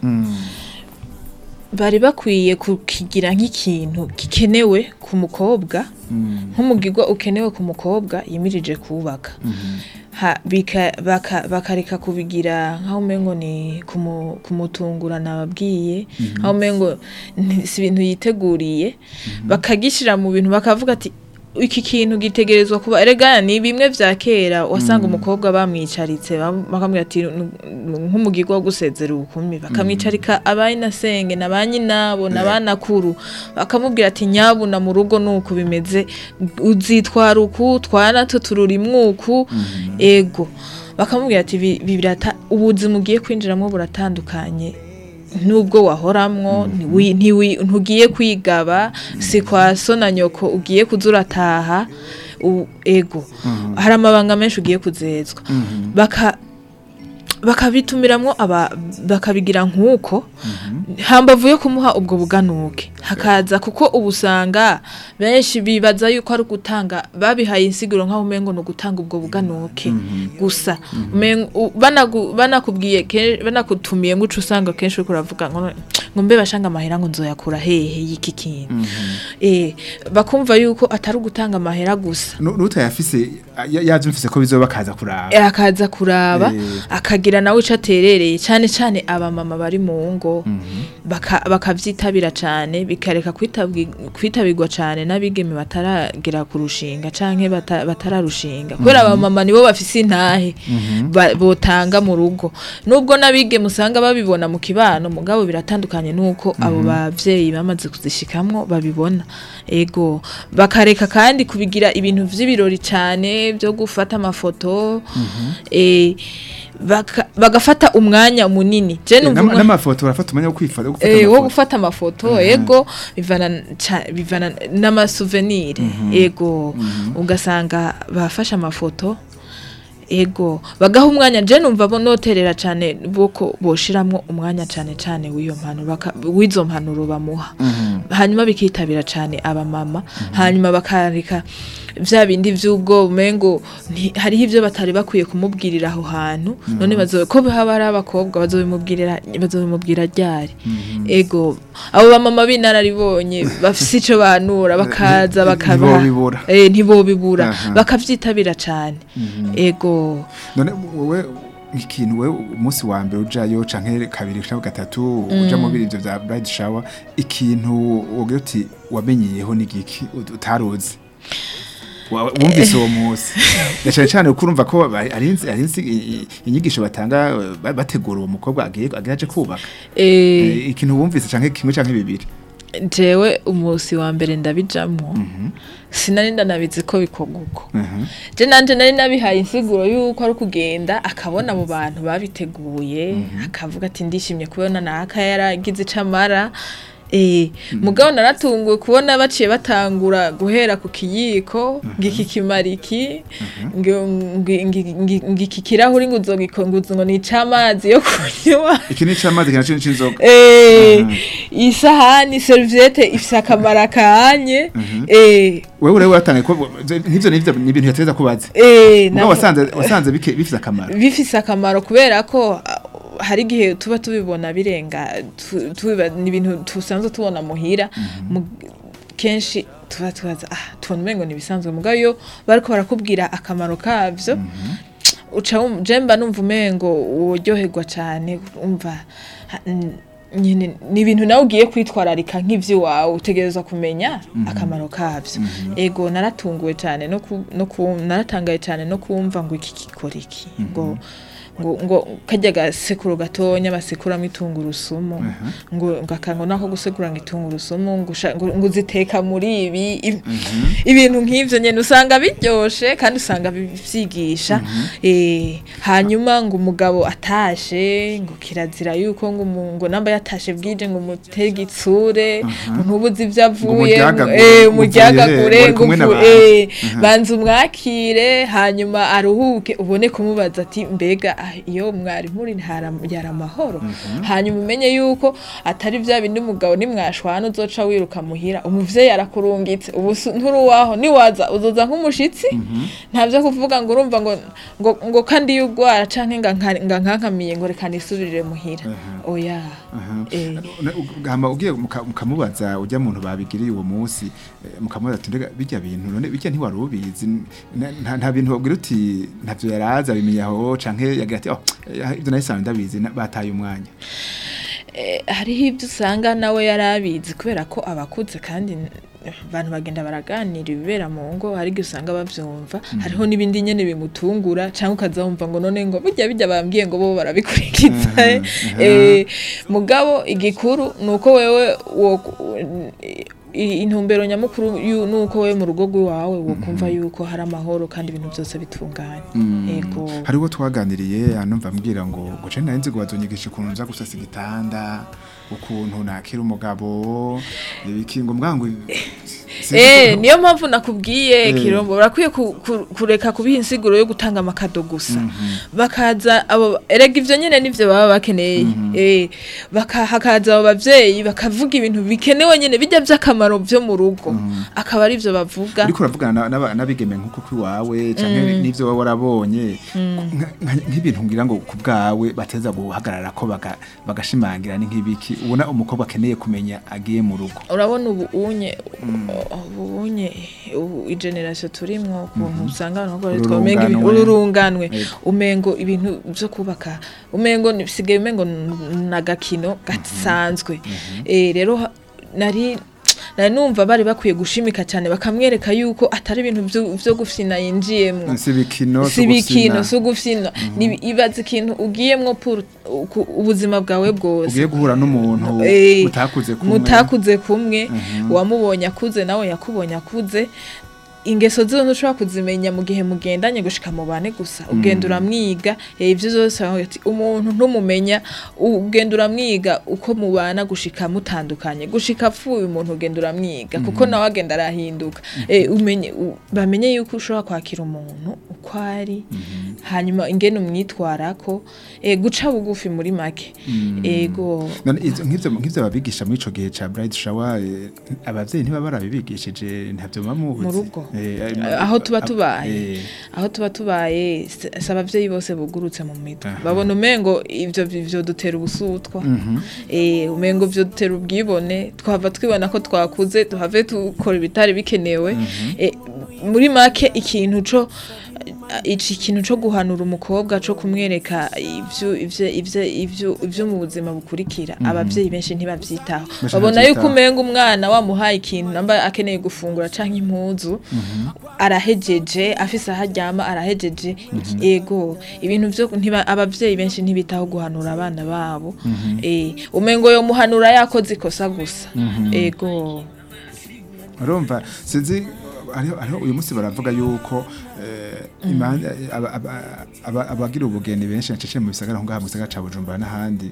E: bari bakwiye kukigira nk'ikintu gikenewe ku mukobwa nk'umugigwa ukenewe ku mukobwa yimirije kubaka ha, bika, baka, bakareka kubigira nk'aho umengo ni kumu- kumutungura nababwiye nk'aho umengo ni- si ibintu yiteguriye bakagishira mu bintu bakavuga ati iki kintu gitegerezwa kuba erega ni bimwe vya kera wasanga umukobwa bamwicaritse bam- bakamubwira ati "Nu- nu- nk'umugirwa wo gusezera ubukumi bakamwicarika abayinasenge na banyinabo na banakuru bakamubwira ati nyabuna mu rugo nuko bimeze uzitwara uku twanato tururi mwuku ego bakamubwira ati "Bi- bi- birata ubuzima ugiye kwinjiramo buratandukanye nubwo wahoramwo ntiwi- ntiwi- ntugiye kwigaba si kwa so na nyoko ugiye kuza urataha u- ego hari amabanga menshi ugiye kuzezwa baka bakabitumiramwo aba bakabigira nk'uko hambavu yo kumuha ubwo buganuke hakaza kuko ubu usanga benshi bibaza yuko ari ugutanga babihaye insiguro nk'aho umengo ni ugutanga ubwo buganuke gusa Umengo- u- banagu- banakubwiye ke- banakutumiye ngo uca usanga kenshi uriko uravuga ngo ngo mbe bashanga amahera ngo nzoyakura hehe y'iki kintu eh bakumva yuko atari ugutanga amahera gusa
D: Nu- n'utayafise ya- yaje mfise ko bizoba kaza kuraba
E: Eh, akaza kuraba
D: Eh.
E: akagira nawe ico aterereye cyane cyane abamama bari mu ngo baka- bakavyitabira cyane bikareka kwitabwi- kwitabirwa cyane n'abigeme bataragera ku rushinga canke bata- batararushinga kubera abamama nibo bafise intahe ba- botanga mu rugo nubwo n'abigeme usanga babibona mu kibano mugabo biratandukanye nuko abo bavyeyi bamaze kuzishikamwo babibona ego bakareka kandi kubigira ibintu vy'ibirori cyane byo gufata amafoto eh, baka- bagafata umwanya munini je
D: Eh,
E: numva
D: n'ama-
E: umwa-
D: n'amafoto urafata umwanya wo kwifata wo gufata
E: Eh, wo
D: amafoto.
E: gufata amafoto ego bivana ca- bivana n'amasouvenir ego ugasanga bafashe amafoto ego bagaha umwanya je numva bo noterera cyane boko boshiramwo umwanya cyane cyane w'iyo mpanuro baka- w'izo mpanuro bamuha hanyuma bikitabira cyane abamama hanyuma bakareka vya bindi vy'ubwo umengo nti- hariho ivyo batari bakwiye kumubwirira aho hantu none bazo ko haba ari abakobwa bazobimubwirira bazobimubwira ryari ego abo bamama b'inararibonye bafise ico banura bakaza
D: Nti-
E: bakabaha
D: ntibobibura.
E: eh ntibobibura
D: Aha.
E: bakavyitabira cane ego
D: none wowe ikintu we umunsi wa mbere ujayo canke kabiri canke gatatu uja mu biri ivyo vya bride shower ikintu wogira uti wamenyeyeho n'igiki ut- utaruzi Wa- wumvise uwo munsi na cane cane uko urumva ko ba- ari inzi- ari inzi- i- i- inyigisho batanga eh, ba- bategura uwo mukobwa agiye agiye aje kubaka
E: eh
D: Eh, ikintu wumvise canke kimwe canke bibiri
E: jewe umusi wa mbere ndabijamwo sinari ndanabizi ko bikorwa uko
D: Mhm.
E: je nanje nari nabihaye insiguro yuko ari ukugenda akabona abo bantu babiteguye akavuga ati ndishimye kubona naka yaragize icamara Eh, mugabo naratunguwe kubona baciye batangura guhera ku kiyiko ngiki kimariki ngiki kirahuri ngo uzogikonguza ngo ni icamazi yo kunywa
D: iki ni c'amazi kina cini c'inzoga
E: Eh,
D: Mhm.
E: isahani serviette ifise akamaro kanye eh
D: wewe rero watangaye ko nk'ivyo n'ivyo ni ibintu yategeza kubaza
E: eh
D: mugabo
E: naho-
D: wasanze wasanze bike- bifise akamaro
E: bifise akamaro kubera ko ah, hari igihe tuba tubibona birenga tu- tubiba- ni ibintu tusanzwe tubona muhira mu- kenshi tuba tubaza ah tubona umengo ntibisanzwe mugabo iyo bariko barakubwira akamaro kavyo uca wum- je mba numva umengo uryoherwa cane umva ha- n- nyine ni ibintu nawe ugiye kwitwararika nk'ivy'iwawe utegerezwa kumenya akamaro kavyo ego naratunguwe cyane no ku, no ku, naratangaye cyane no kumva ngo iki gikora iki ngo ngo ngo kajya gasekuru gatonya basekuramwo itungurusumu ngo ngo akango nako gusekura ngo itungurusumu ngo usha- ngo ngo uziteka muri ibi ibi- ibintu nk'ivyo nyene usanga biryoshe kandi usanga bi- vyigisha eh hanyuma ngo umugabo atashe ngo kirazira yuko ngo umu- ngo namba yatashe bwije ngo umutege itsure ngo ntubuze ivyo avuye
D: umuryagagure,
E: eh
D: uvuye
E: umuryagagure
D: he,
E: ngo
D: muri kumwe
E: uvu-
D: n'abantu.
E: eh
D: Aha.
E: banza umwakire hanyuma aruhuke ubone kumubaza ati mbega ah, iyo mwari muri hara- yari amahoro hanyuma umenye yuko atari vya bindi umugabo nimwashwana uzoca wiruka muhira umuvyeyi arakurungitse ubu si- nturuwaho niwaza uzoza nk'umushitsi ntavyo kuvuga ngo urumva ngo ngo, ngo kandi iyo ugwara canke nga nka- nga nkankamiye ngo reka nisubirire muhira oya eh.
D: hama ugiye muka- mukamubaza ujya muntu babigiriye uwo munsi eh, mukamubaza ati mbega bijya bintu none bijya ntiwari ubizi N- nta- nta bintu babwira uti ntavyo yarazi abimenya aho canke yagira ati oh eh, ivyo nahisanzwe ndabizi na- bataye umwanya
E: Eh, hariho ibyo usanga nawe yari abizi kubera ko abakuze kandi n- abantu bagenda baraganira ibibera mu ngo hari igihe usanga bavyumva hariho n'ibindi nyene bimutungura cyangwa ukaza wumva ngo none ngo bijya bijya bambwiye ngo bo barabikurikiza eh, mugabo igikuru ni uko wewe wo- i- intumbero nyamukuru yu- nuko we mu rugo rw'iwawe wokumva yuko hari amahoro kandi ibintu byose bitunganye yego
D: hariho twaganiriye anumva ambwira ngo ngo je nari nzi ngo bazonyigisha ukuntu nza gusasa igitanda ukuntu nakira umugabo ibiki ngo mbwa ngo sinzi
E: Eh,
D: ko-
E: niyo mpamvu nakubwiye
D: Eh.
E: kirombo barakwiye ku- ku- kureka kubiha insiguro yo gutanga amakado gusa bakaza abo erega ivyo nyene nivyo baba bakeneye eh baka hakaza abo bavyeyi bakavuga ibintu bikenewe nyene bijya vy'akamaro vyo mu rugo akaba ari vyo bavuga
D: uriko uravugana n'aba- n'abigeme nk'uko kwiwawe canke n'ivyo wowe warabonye nka- nka- nk'ibintu ngira ngo ku bwawe bateza guhagarara ko baga- bagashimangira ni nk'ibiki ubona umukobwa akeneye kumenya agiye mu rugo
E: urabona ubu unye ubu unye ubu igeneration turimwo ukuntu usanga abantu bakora
D: Ururunganwe.
E: umenga ibintu- ururunganwe
D: Yego.
E: umengo ibintu byo kubaka umengo ni- bisigaye umengo n- nagakino gasanzwe eh rero ha- nari nari numva bari bakwiye gushimika cyane bakamwereka yuko atari ibintu vyo- vyo gufyina yinjiyemwo
D: si ibikino
E: si ibikino si ugufyina Ni- ibaza ikintu ugiyemwo pour uku- ubuzima bwawe bwose
D: ugiye guhura n'umuntu
E: Eh,
D: mutakuze kumwe
E: mutakuze kumwe uwamubonye akuze nawe yakubonye akuze ingeso zizo ntushobora kuzimenya mu gihe mugendanye gushika mu bane gusa ugenda uramwiga eh, ivyo zose baravuga ati, umuntu ntumumenya ugenda uramwiga uko mubana gushika mutandukanye gushika apfuye umuntu ugenda uramwiga kuko nawe agenda arahinduka Eh, umenye u- bamenye yuko ushobora kwakira umuntu uko ari hanyuma ingene umwitwarako eh, guca bugufi muri make ego
D: None izo- nk'ivyo nk'ivyo babigisha muri ico gihe ca bright shower eh, abavyeyi ntibaba barabibigishije ntabyo muba mubuzi
E: Mu rugo?
D: Eh, eh,
E: aho tuba
D: ab-
E: tubaye
D: eh,
E: aho tuba tubaye si si abavyeyi bose bugurutse mu mitwe
D: Aha.
E: babona umengo ivyo vyo dutera ubusutwa eh umengo vyo dutera ubwibone twava twibona ko twakuze tuhave dukora ibitari bikenewe eh, muri make ikintu co iki kintu co guhanura umukobwa co kumwereka ivyo ivyo ivyo ivyo ivyo mu buzima bukurikira abavyeyi benshi ntibavyitaho
D: Benshi
E: babona yuko
D: ntibavyitaho.
E: umenga umwana wamuhaye ikintu namba akeneye gufungura canke impuzu arahejeje afise aho aryama arahejeje ego ibintu vyo ntiba abavyeyi benshi ntibitaho guhanura abana babo eh umengo yo muhanura yakoze ikosa gusa ego
D: urumva sinzi hariho hariho uyu munsi baravuga yuko eh, imanza aba- aba- aba- abagira ubugeni benshi nacece mu bisagara aho ngaha mu gisagara ca Bujumbura n'ahandi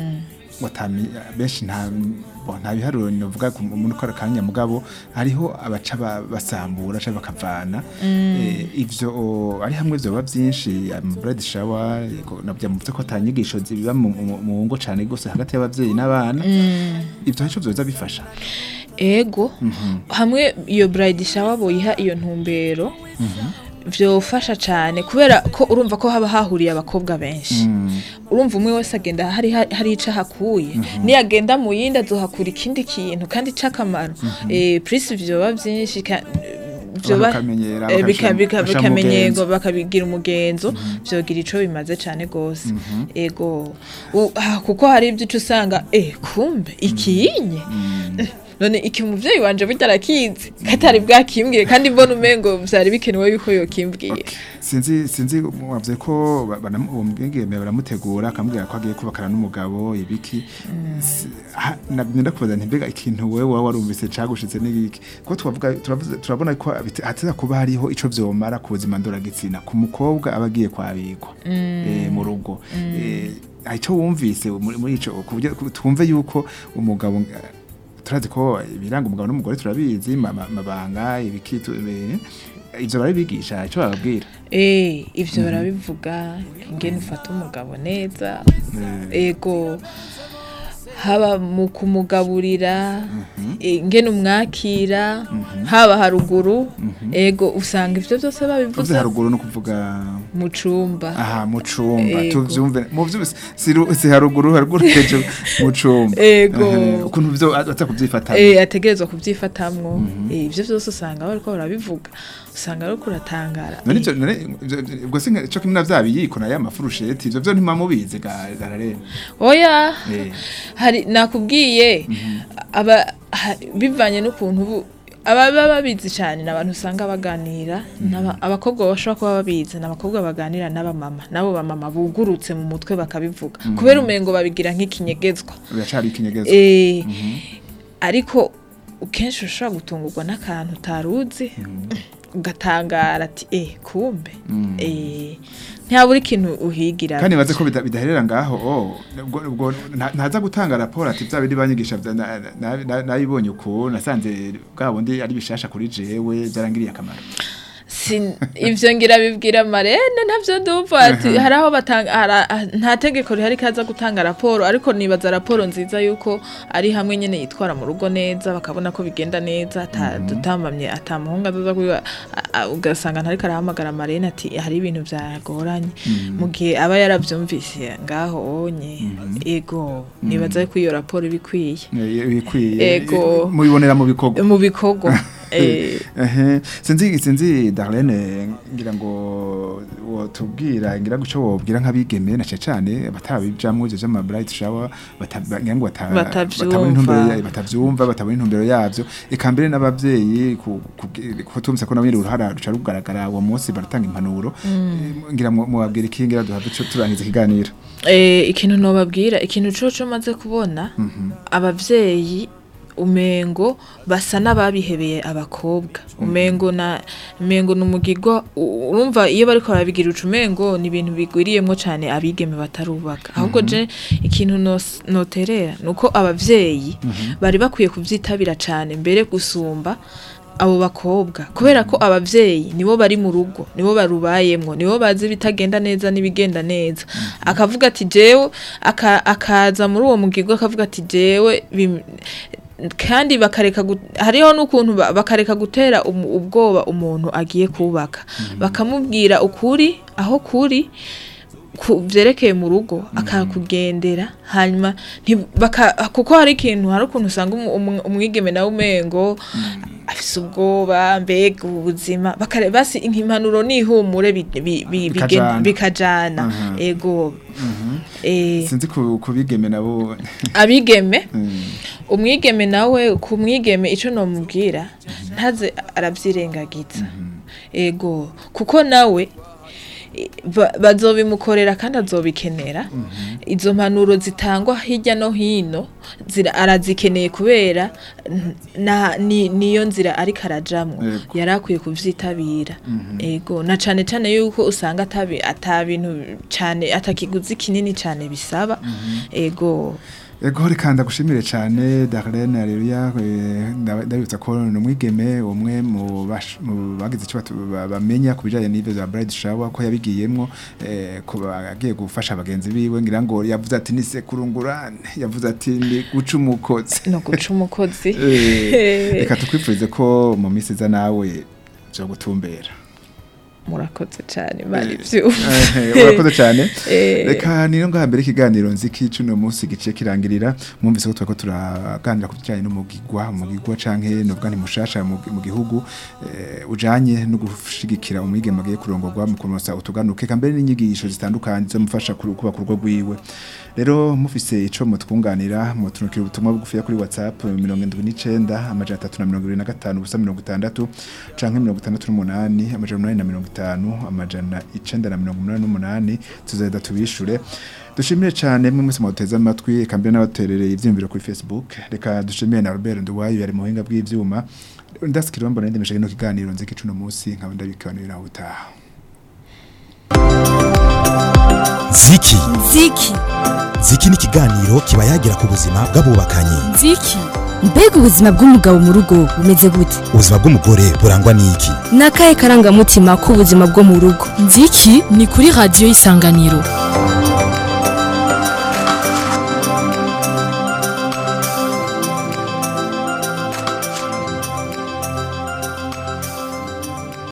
D: watami benshi nta bo, nta biharuro novuga ku muntu ukora kanya mugabo hariho abaca ba- basambura canke bakavana eh, ivyo o, ari hamwe vyoba vyinshi mu bread shower yego, navyo muvuze ko atanyigisho zibiba mu mu- mu ngo cane gose hagati y'abavyeyi n'abana ivyo nico vyoza bifasha
E: ego hamwe iyo bride shower boyiha iyo ntumbero vyofasha cane kubera ko urumva ko haba hahuriye abakobwa benshi urumva umwe wese agenda hari hari ico hakuye niyagenda mu yindi azohakura ikindi kintu kandi c'akamaro eh plus vyoba vyinshi ka- vyoba
D: bakamenyera,
E: eh, bika-
D: bakashira-
E: bika-
D: bashira
E: bikamenyerwa
D: umugenzo.
E: bakabigira umugenzo vyogira ico bimaze cane gose ego U- ah, kuko hari ivyo uca usanga eh kumbe ikiyinye none iki umuvyeyi wanje burya arakizi katari bwakimbwiye kandi mbona umengo vyari bikenewe yuko yokimbwiye
D: sinzi sinzi wavuze ko ba- banam- uwo mwigeme baramutegura akamubwira ko agiye kubakana n'umugabo ibiki Si- ha- na- nenda kubaza nti mbega ikintu wewe waba warumvise cagushitse n'igiki ko twavuga turavuze- turabona ko bite- hateza kuba hariho ico vyomara ku buzima ndoragitsina ku mukobwa aba agiye kwabigwa eh, mu rugo Eh, hari ico wumvise muri muri ico ku buryo ku- twumve yuko umugabo eh, turazi ko ibiranga umugabo n'umugore turabizi ma- ma- mabanga ibiki tu- eh, ivyo barabigisha ico bababwira
E: eh ivyo barabivuga ingene ufata umugabo neza ego haba mu kumugaburira eh, ingene umwakira haba haruguru ego usanga ivyo vyose
D: uvuze
E: babivuze
D: haruguru no kuvuga
E: mu cumba
D: aha mu cumba
E: Ego.
D: tuvyumve mu vyose si ru- si haruguru haruguru hejuru mu cumba
E: Ego.
D: Aha, ukuntu vyo aza kuvyifata
E: eh ategerezwa kuvyifatamwo eh ivyo vyose usanga bariko barabivuga usanga ariko uratangara
D: none
E: Eh,
D: ivyo none ivyo- ivyo- ubwo si nka- co kimwe na vya biyiko na ya mafurusheti ivyo vyo ntimubizi gararene
E: oya
D: Eh.
E: hari nakubwiye aba ha- bivanye n'ukuntu ubu ababa babizi cyane ni abantu usanga baganira n'aba- abakobwa bashobora kuba babizi ni abakobwa baganira n'abamama n'abo bamama bugurutse mu mutwe bakabivuga kubera umengo babigira nk'ikinyegezwa
D: biracari ikinyegeza
E: Eh, ariko kenshi ushobora gutungurwa n'akantu utaruzi ugatangara ati eh kumbe eh ntabura ikintu uhigira
D: kandi baze ko bida- bidaherera ngaho oh ubwo ubwo nta- ntaza gutanga raporo ati bya bindi banyigisha bya- na- na- na- nabibonye uko nasanze bwa bundi ari bishasha kuri jewe byarangiriye akamaro
E: Sin- ivyo ngira bibwira marene ntavyo ndumva ati hari aho batanga hara- ah, nta tegeko rihari kaza gutanga raporo ariko nibaza raporo nziza yuko ari hamwe nyene yitwara mu rugo neza bakabona ko bigenda neza ata dutambamye ata muhungu azaza kwiba a- a- ugasanga ntariko arahamagara marene ati hari ibintu vyagoranye mu gihe aba yaravyumvise ngaho onye ego nibaza yuko iyo raporo ibikwiye
D: Eh, bikwiye
E: Ego.
D: mubibonera mu bikorwa
E: mu bikorwa eh,
D: Ehe, sinzi sinzi Darlene ngira ngo wotubwira ngira ngo ico wobwira nk'abigeme na cyane batabijamwe je jama bright shower bata- ngira ngo bata-
E: Batavyumva.
D: batabona intumbero ya- batavyumva batabona intumbero yavyo eka mbere n'abavyeyi ku- ku- ko tumse ko nabiri uruhara ruca rugaragara uwo munsi baratanga impanuro Eh, ngira mu mubabwira iki ngira duhave ico turangiza ikiganiro
E: Eh, ikintu nobabwira ikintu coco maze kubona abavyeyi umengo basa n'ababihebeye abakobwa umengo na umengo numugirwa u- urumva iyo bariko barabigira uca umengo ni ibintu bigwiriyemwo cane abigeme batarubaka ahubwo je ikintu nos- noterera nuko abavyeyi bari bakwiye kuvyitabira cane mbere gusumba abo bakobwa kubera ko abavyeyi nibo bari mu rugo nibo barubayemwo nibo bazi ibitagenda neza n'ibigenda neza akavuga ati jewe aka- akaza muri uwo mugirwa akavuga ati jewe bim- kandi bakareka gu- hariho n'ukuntu ba- bakareka gutera umu- ubwoba umuntu agiye kubaka bakamubwira ukuri aho kuri ku vyerekeye mu rugo akakugendera hanyuma nti- baka- kuko hari ikintu hari ukuntu usanga umu- umu- umwigeme nawe umengo afise ubwoba mbega ubuzima bakare basi impanuro n'ihumure bi- bi- bi-
D: Bikajana.
E: bigen- bikajana
D: Aha.
E: ego eh,
D: sinzi ku kubigeme nabo
E: abigeme
D: Mm.
E: umwigeme nawe ku mwigeme ico nomubwira ntaze aravyirengagiza ego kuko nawe i- ba- bazobimukorera kandi azobikenera izo mpanuro zitangwa hirya no hino zira- arazikeneye kubera n- na- ni- niyo nzira ariko arajamwo
D: Yego.
E: yari akwiye kuvyitabira ego na cane cane yuko usanga atabi- ata bintu cane atakiguzi kinini cane bisaba ego
D: Ego reka ndagushimire cyane Darlene Aleluya eh, ndaba- ndabibutsa ko ni umwigeme umwe mu bash- mu bagize icyo batu- ba- bamenya ku bijyanye n'ibyo za Bride Shower ko yabigiyemwo eh, ko agiye gufasha abagenzi biwe ngira ngo yavuze ati ni sekurungurane yavuze ati ni guca umukozi
E: no guca umukozi
D: Eh, reka tukwifurize ko mu minsi iza nawe byo gutumbera
E: murakoze cyane mari ivyuma
D: Eh, urakoze cyane
E: Eh.
D: reka niyo ngaha mbere ikiganiro nziki cuno munsi giciye kirangirira mwumvise ko turako turaganira ku bijyanye n'umugigwa umugigwa canke nubwo ni mushasha mu mu gihugu eh, ujanye no gushigikira umwigeme agiye kurongorwa mu kunosa utuganuke eka mbere n'inyigisho zitandukanye zomufasha kuri- kubaka urugo rwiwe rero mufise ico mutwunganira mutunukira ubutumwa bugufiya kuri whatsapp mirongo indwi n'icenda amajana atatu na mirongo ibiri na gatanu ubusa mirongo itandatu canke mirongo itandatu n'umunani amajana umunani na mirongo itanu amajana icenda na mirongo umunani n'umunani tuzahita tubishure dushimire cyane mwe mwese mwateze amatwi eka mbere n'abaterereye ivyiyumviro kuri facebook reka dushimire na Robert Nduwayo yari mu buhinga bw'ivyuma ndasikira mbona ndemeshe no kiganiro nziki cuno munsi nkaba ndabikanira utaha
A: ziki
B: ziki
A: ziki ni ikiganiro kiba yagira ku buzima bw'abubakanye
C: nziki
B: mbega ubuzima bw'umugabo mu rugo bumeze gute
A: ubuzima bw'umugore burangwa n'iki
B: ni akahe karangamutima k'ubuzima bwo mu rugo
C: nziki ni kuri radiyo isanganiro